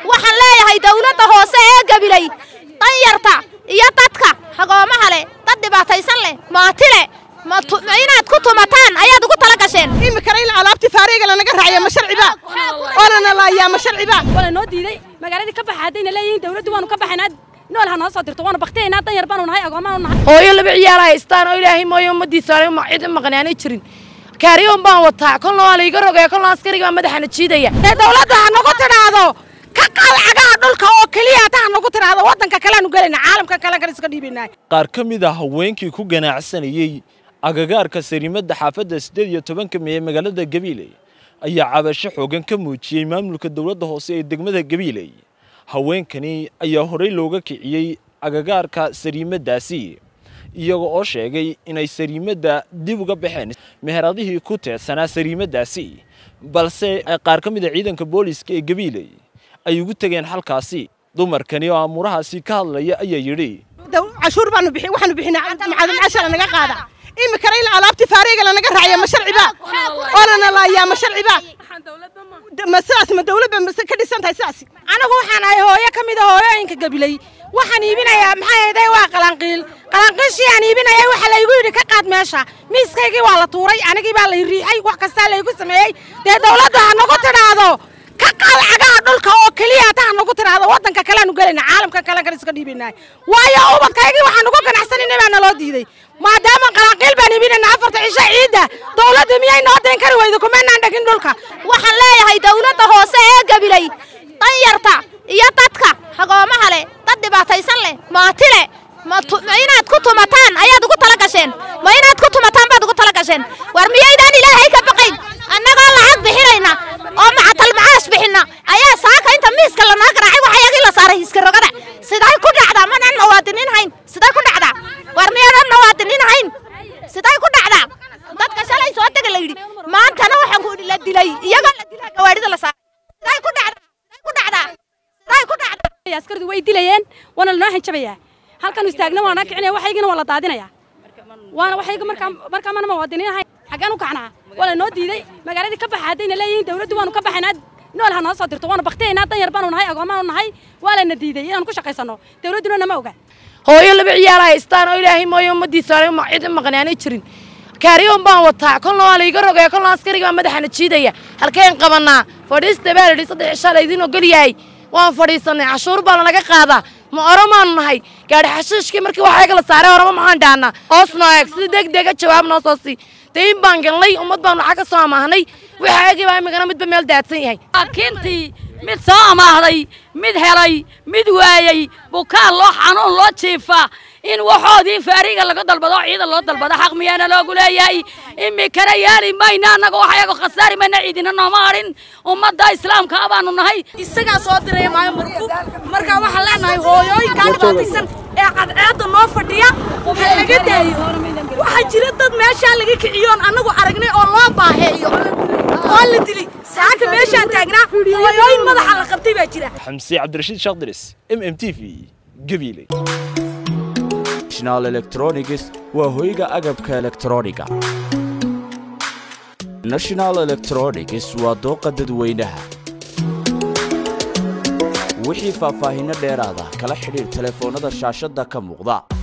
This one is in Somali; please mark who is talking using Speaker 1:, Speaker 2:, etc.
Speaker 1: waxaan leeyahay dawladda hoose ee gabiley danyarta iyo dadka hagoomaha leh dad dhibaataysan leh maati leh inaad ku tumataan ayaad ugu tala gasheen
Speaker 2: imikana in alaabtii faariga lanaga raaciya ma sharciba oo lana laayaa ma sharciba
Speaker 3: wala noo diiday magaaladii ka baxa haddayna leeyihiin dawladdu waanu ka baxaynaa nool ha noo soo dirto waanu baktiyaynaa danyar baanu nahay agoomaanu nahay
Speaker 4: hooyo laba ciyaar haystaan oo ilaahay mooyo ummadiisa aanay cid maqan aanay jirin kaariyoon baan wataa kolna waa layga rogaya kolna askariga baa madaxana jiidaya
Speaker 5: ee dawladda ha nagu tidhaahdo ka qaad cagaha dhulka oo keliya ta ha nagu tidhaahdo waddanka kaleanu gelayna caalamka kale kale iska dhiibaynaa
Speaker 6: qaar ka mid ah haweenkii ku ganacsanayey agagaarka sariimadda xaafadda siddeed iyo tobanka mee magaalada gabiiley ayaa cabasho xoogan ka muujiyey maamulka dowladda hoose ee degmada gabiiley haweenkani ayaa horey looga kiciyey agagaarka sariimaddaasi iyaga oo sheegay inay sariimadda dib uga baxeen meheradihii ku teedsanaa sariimaddaasi balse qaar ka mid a ciidanka booliiska ee gabiiley ay ugu tegeen halkaasi dumarkani oo amuurahaasi ka hadlaya ayaa yidhi
Speaker 2: cashuur baanu bixin waxaanu bixinaa macadamcaasha lanaga qaada imikana in alaabtii faariga lanaga raaciya ma sharciba oo lana laayaa ma sharciba ma sidaas ma dawladba mase ka dhisan tahay sidaas
Speaker 5: anigu waxaan ahay hooyo ka mid a hooyooyinka gabiley waxaan iibinayaa maxay ahayday waa qalanqiil qalanqiishii aan iibinayay waxa laygu yidhi ka qaad meesha miiskaygii waa la tuuray anigii baa lay riixay wax kastaa laygu sameeyey dee dawladda ha nagu tidhaahdo ka qaad cagaha dhulka oo keliya ta ha nagu tidhaahdo waddanka kaleanu gelayna caalamka kale kale iska dhiibaynaa waayo ubadkaygii waxaan ugu ganacsanayna baa naloo diiday maadaama qalanqiil baan iibinayna afarta cisho ciidda dawladda miyay noo dayn kari weydo kumaynaan dhegin dhulka
Speaker 1: waxaan leeyahay dawladda hoose ee gabiley danyarta iyo dadka hagoomaha leh dad dhibaataysan leh maati leh inaad ku tumataan ayaad ugu tala gasheen ma inaad ku tumataan baad ugu tala gasheen war miyaydaan ilaahay ka baqayn annagoo lacag bixinayna oo macatal macaash bixinna ayaa saaka inta miiska lanoo garaacay waxayagii la saaray iska rogada siday ku dhacdaa manaan nawaadiniin hayn siday ku dhacdaa war miyaadan nawaadiniin hayn siday ku dhacdaa dadka shalay soo dega la yidhi maantana waxaan ku la dilay iyagoo la dilay gawaadhida la saaray siday ku dhacdaa siday ku dhacdaa siday ku dhacdaa
Speaker 3: askaridu way dilayeen waana lanoo hanjabayaa halkan istaagna waana kicinaya waxaygina waa la daadinaya waana waxayga markaa markaa mana muwaadiniin ahayn xaggaan u kacnaa waa la noo diiday magaaladii ka baxa haddayna leeyihiin dawladdu waanu ka baxaynaa nool ha noo soo dirto waanu baktiyaynaa danyar baanu nahay agoomaanu nahay waa lana diiday inaanu ku shaqaysanno dawladduna nama oga
Speaker 4: hooyo laba ciyaar haystaan oo ilaahay mooyo ummadiisa aanay cid maqan aanay jirin kaariyoon baan wataa kolna waa layga rogaya kolna askariga baa madaxana jiidaya halkeen qabanaa fadhiista baa layidhi saddex cishaa laydin ogol yahay waan fadhiisanay cashuur baa lanaga qaadaa ma oromaanu nahay gaadhi xashiishkii markii waxayga la saaray oroma maxaan dhaanaa hoos noo eeg sida deg dega jawaab noo soo sii dee in baan galnay ummad baanu lacag ka soo amaahnay waxaagii baa imikana midba meel daadsan yahay
Speaker 7: laakiintii mid soo amaahday mid helay mid waayey bukaan loo xanuun loo jiifa in waxoodii faariga laga dalbado ciidan loo dalbado xaq miyaana loogu leeyahay imikana yaali mayna annaga waxayago khasaari mayna ciidina nooma hadhin ummadda islaamka baanu nahay
Speaker 5: isagaa soo diraya maayo markub markaa waxaan leenahay hooyooyinkaa dhibaataysan ee cadceedda noo fadhiya ha laga daayo waxaa jira dad meeshaa laga kiciyoon annagu aragnay oo loo baaheeyo oo la dilay saaka meeshaan taagnaa hooyooyin madaxa la qabtay baa jira
Speaker 6: xamse cabdirashiid shaakdiris m m t v gabiiley
Speaker 8: national electronics waa hoyga agabka elektrooniga national electronics waa dooqa dadweynaha wixii faahfaahinno dheeraada kala xidhiir telefoonnada shaashadda ka muuqda